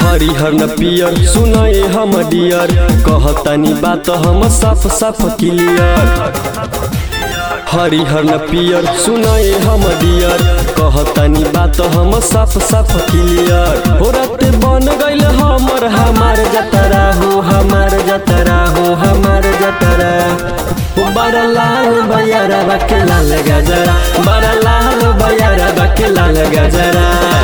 हरिहर न पियर सुनाए हम डियर कहतानी बात हम साफ साफ क्लियर हरिहर न पियर सुनाए हम डियर कहतानी बात हम साफ साफ क्लियर हो रात बन गइल हमर हमार जतरा हो हमार जतरा हो हमार जतरा ओ बड़ा लाल बयारा बाके लाल गजरा बड़ा लाल बयारा बाके लाल गजरा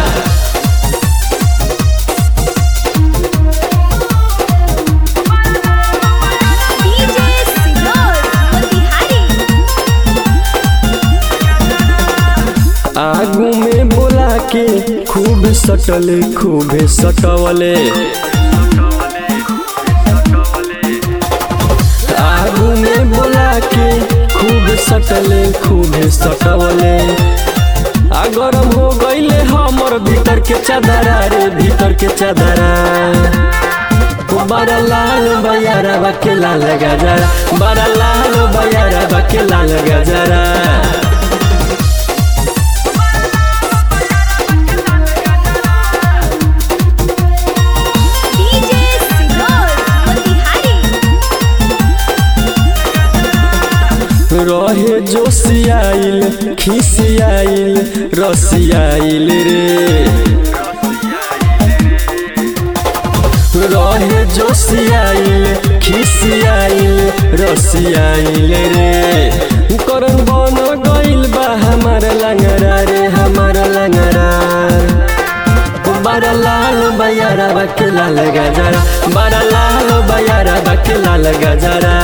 डीजे सिनोर मोतिहारी आगू में बोला के खूब सटले खूब सटवले आगू में बोला के खूब सटले खूब सटवले आ गरम हो गईले हमर भीतर के चादरा रे भीतर के चादरा ओ बड़ा लाल बयारा बाके लाल गजरा बड़ा लाल बयारा बाके लाल गजरा डीजे सिनोर मोतिहारी रहे जोशियाइल खिसियाइल रसियाइल रे रहे जोशियाइल खिसियाइल रसियाइल रे करन बन गइल बा हमार लंगरा रे हमार लंगरा बड़ा लाल बयारा बाके लाल गजरा बड़ा लाल बयारा बाके लाल गजरा